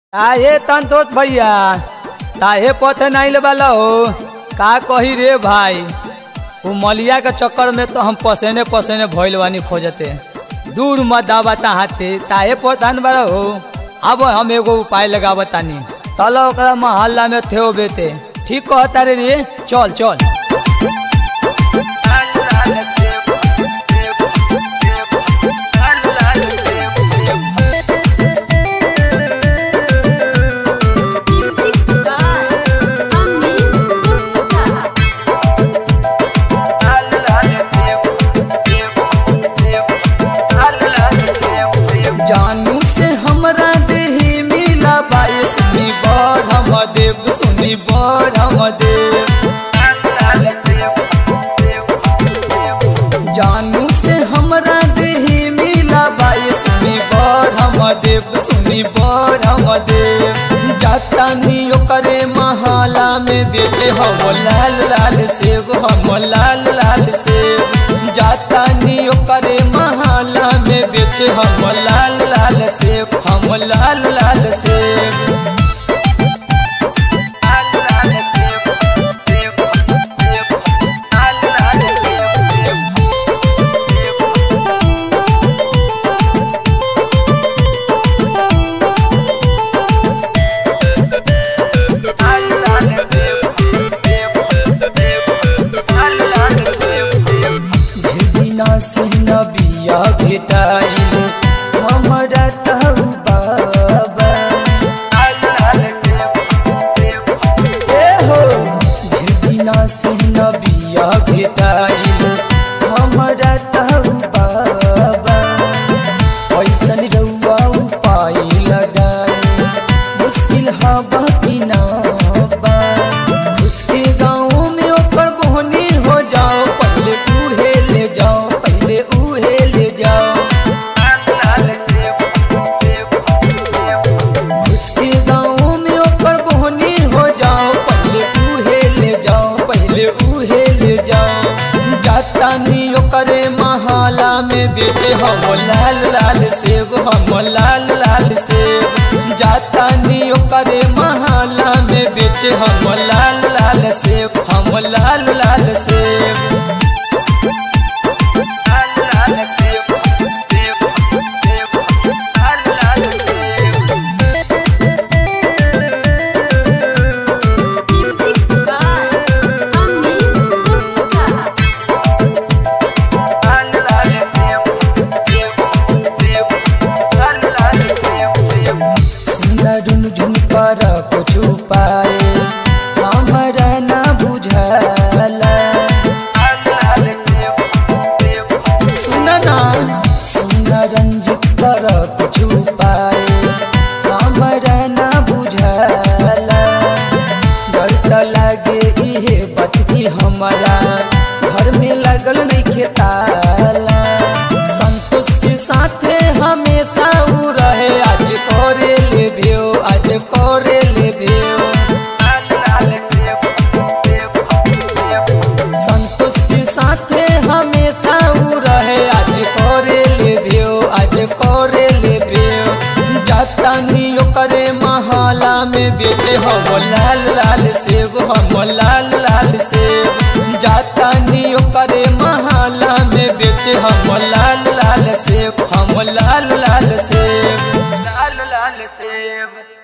काहे संतोष भैया काहे पथे नहीं वाला हो का कही रे भाई वो मलिया के चक्कर में तो हम पसेने पसेने भइल बानी खोजते दूर मत दावता हाथे ताहे पथान बड़ा हो अब हम एगो उपाय लगावतानी तल ओकरा मोहल्ला में थे बेते ठीक कहता रे रे चल चल Music by Amin Gupta. जानू से हमरा देही मिला बाई सुनी बड़ हम देव सुनी बड़ हम देव जानू से हमरा देही मिला बाई सुनी बड़ हम देव सुनी बड़ हम देव जातानी ओकरे महाला में बेटे हम लाल लाल सेब हम लाल लाल सेब जातानी ओकरे महाला में बेटे हम लाल लाल सेब हम लाल लाल सेब बिना से नबिया भेटाइल हमरा तहु बाबा ए हो बिना से नबिया भेटाइल हमरा तहु बाबा ऐसन रउआ उपाय लगाई मुश्किल हवा की ना बा उसके गाँव में ओकर बोहनी हो जाओ पहले उहे ले जाओ पहले उहे ले जाओ उसके गाँव में ओकर बोहनी हो जाओ पहले उहे ले जाओ पहले उहे ले जाओ जाता नी ओकरे महाला में बेटे हम लाल लाल सेब हम लाल लाल सेब जाता नी ओकरे महाला में बेटे हम लाल लाल सेब हम लाल लाल सेब Music by Amin Gupta. सुंदर झुन पर कुछ पाए हमरा ना बुझला सुन ना सुन रंजित कर कुछ पाए हमरा ना बुझला डर त लागे इहे बचती हमरा घर में लगल नहीं खेताला संतोष के साथे हमेशा उ रहे आज करे ले भेओ आज करे ले भेओ संतोष के साथे हमेशा उ रहे आज करे ले भेओ आज करे ले भेओ जाता नी ओकरे महाला में बेटे हम लाल लाल सेब हम लाल लाल सेब जाता नी ओकरे महाला में बेटे हम लाल लाल सेब हम लाल लाल सेब लाल लाल सेब